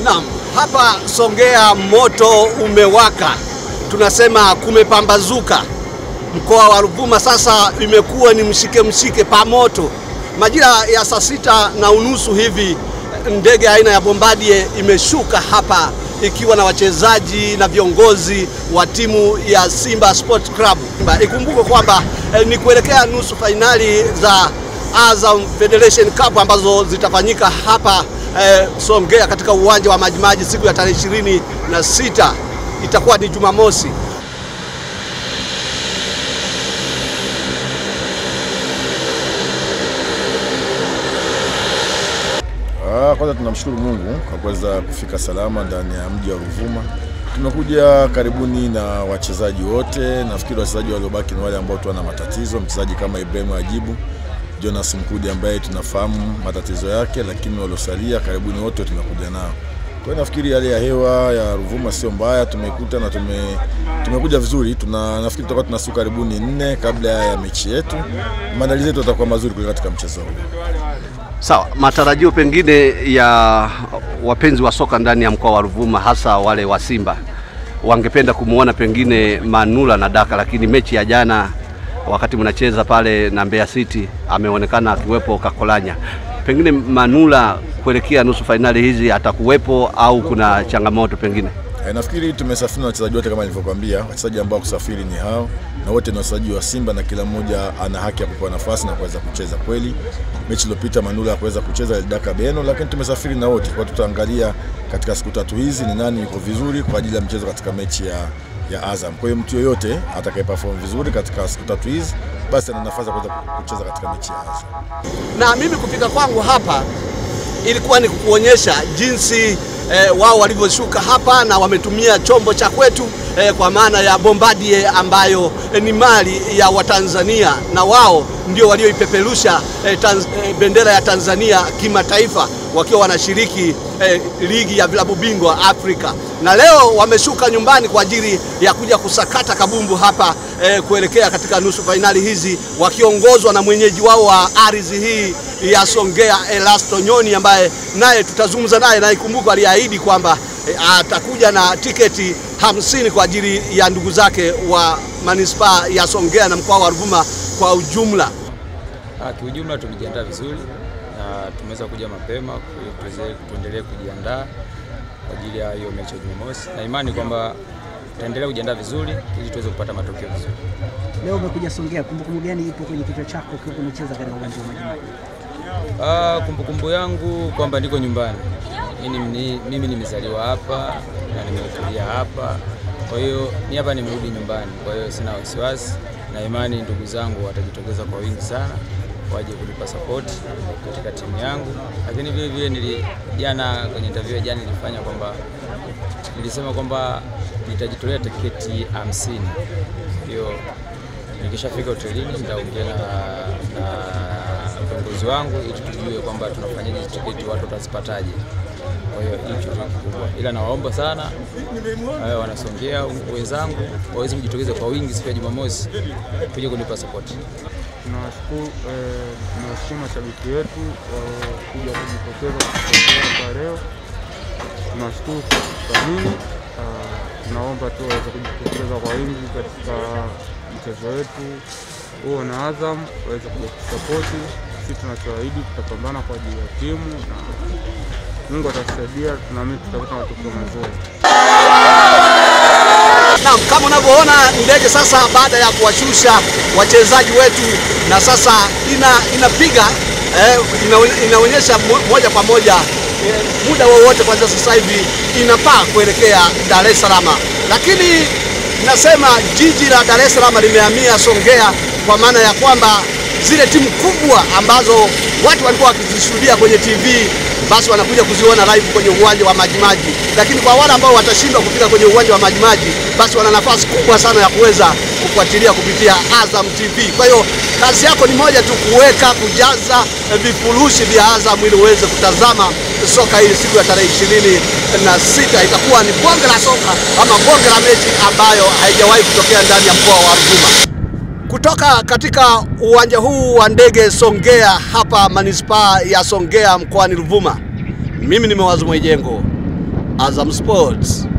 Naam, hapa Songea moto umewaka, tunasema kumepambazuka. Mkoa wa Ruvuma sasa imekuwa ni mshike mshike pa moto. Majira ya saa sita na unusu hivi ndege aina ya Bombardier imeshuka hapa ikiwa na wachezaji na viongozi wa timu ya Simba Sport Club. Ikumbuke kwamba eh, ni kuelekea nusu fainali za Azam Federation Cup ambazo zitafanyika hapa eh, Songea katika uwanja wa Majimaji siku ya tarehe ishirini na sita itakuwa ni Jumamosi. Ah, kwanza tunamshukuru Mungu kwa kuweza kufika salama ndani ya mji wa Ruvuma. Tumekuja karibuni na wachezaji wote. Nafikiri wachezaji waliobaki ni wale ambao tu wana matatizo, mchezaji kama Ibrahim Ajibu, Jonas Mkudi ambaye tunafahamu matatizo yake, lakini waliosalia karibuni wote tumekuja nao. Kwa hiyo nafikiri hali ya hewa ya Ruvuma sio mbaya, tumekuta na tume, tumekuja vizuri. Tuna nafikiri tutakuwa tuna siku karibuni nne kabla ya mechi yetu. Maandalizi yetu yatakuwa mazuri kuelekea katika mchezo huu. Sawa, matarajio pengine ya wapenzi wa soka ndani ya mkoa wa Ruvuma, hasa wale wa Simba, wangependa kumwona pengine Manula na Daka, lakini mechi ya jana wakati mnacheza pale na Mbeya City ameonekana akiwepo Kakolanya. Pengine Manula kuelekea nusu fainali hizi atakuwepo au kuna changamoto pengine? E, nafikiri tumesafiri na wachezaji wote kama nilivyokuambia. Wachezaji ambao kusafiri ni hao na wote ni wachezaji wa Simba na kila mmoja ana haki ya kupewa nafasi na kuweza kucheza. Kweli mechi iliyopita Manula hakuweza kucheza alidaka Beno, lakini tumesafiri na wote kwa tutaangalia katika siku tatu hizi ni nani yuko vizuri kwa ajili ya mchezo katika mechi ya ya Azam. Kwa hiyo mtu yoyote atakaye perform vizuri katika siku tatu hizi basi ana nafasi ya kuweza kucheza katika mechi ya Azam. Na mimi kufika kwangu hapa ilikuwa ni kukuonyesha jinsi eh, wao walivyoshuka hapa na wametumia chombo cha kwetu eh, kwa maana ya Bombardier ambayo eh, ni mali ya Watanzania na wao ndio walioipeperusha eh, tanz, eh, bendera ya Tanzania kimataifa wakiwa wanashiriki eh, ligi ya vilabu bingwa Afrika, na leo wameshuka nyumbani kwa ajili ya kuja kusakata kabumbu hapa eh, kuelekea katika nusu fainali hizi wakiongozwa na mwenyeji wao wa ardhi hii ya Songea Elasto Nyoni ambaye naye tutazungumza naye, na ikumbuka aliahidi kwamba eh, atakuja na tiketi hamsini kwa ajili ya ndugu zake wa manispaa ya Songea na mkoa wa Ruvuma kwa ujumla. Ah, kiujumla tumejiandaa vizuri na tumeweza kuja mapema ili tuweze tuendelee kujiandaa kwa ajili ya hiyo mechi ya Jumamosi, na imani kwamba tutaendelea kujiandaa vizuri ili tuweze kupata matokeo vizuri. Leo umekuja Songea, kumbukumbu gani ipo kwenye kichwa chako ukiwa umecheza katika uwanja wa Majimaji? Ah, kumbukumbu yangu kwamba niko nyumbani. Mimi, ni- mimi nimezaliwa hapa na nimekulia hapa, kwa hiyo ni hapa nimerudi nyumbani, kwa hiyo sina wasiwasi na imani ndugu zangu watajitokeza kwa wingi sana waje kunipa support katika timu yangu, lakini vile vile nili jana kwenye interview ya jana nilifanya kwamba nilisema kwamba nitajitolea tiketi hamsini. Hiyo nikishafika hotelini nitaongea na na viongozi wangu ili tujue kwamba tunafanyaje hizi tiketi, watu watazipataje. Kwa hiyo hicho ndio kikubwa, ila nawaomba sana eh, wanasongea wenzangu waweze kujitokeza kwa wingi siku ya Jumamosi kuja kunipa support. Tunawashukuru eh, tunawashukuru mashabiki wetu kuja kujitokeza kutusaidia kwa leo. Tunashukuru kwa kuthamini. Ah, Tunaomba tu waweze kujitokeza kwa wingi katika mchezo wetu huo na Azam, waweze kuja kusapoti. Sisi tunachoahidi tutapambana kwa ajili ya timu na Mungu atatusaidia, tunaamini tutapata matokeo mazuri. Naam, kama unavyoona ndege sasa, baada ya kuwashusha wachezaji wetu, na sasa ina inapiga eh, ina, inaonyesha mo- moja kwa moja eh, muda wowote kwanza sasa hivi inapaa kuelekea Dar es Salaam, lakini nasema jiji la Dar es Salaam limehamia Songea kwa maana ya kwamba zile timu kubwa ambazo watu walikuwa wakizishuhudia kwenye TV basi wanakuja kuziona live kwenye uwanja wa Majimaji, lakini kwa wale ambao watashindwa kufika kwenye uwanja wa Majimaji, basi wana nafasi kubwa sana ya kuweza kufuatilia kupitia Azam TV. Kwa hiyo kazi yako ni moja tu, kuweka kujaza eh, vifurushi vya Azam ili uweze kutazama soka hili siku ya tarehe ishirini na sita. Itakuwa ni bonge la soka ama bonge la mechi ambayo haijawahi kutokea ndani ya mkoa wa Ruvuma. Kutoka katika uwanja huu wa ndege Songea hapa manispaa ya Songea mkoani Ruvuma, mimi ni Mawazo Mwijengo Azam Sports.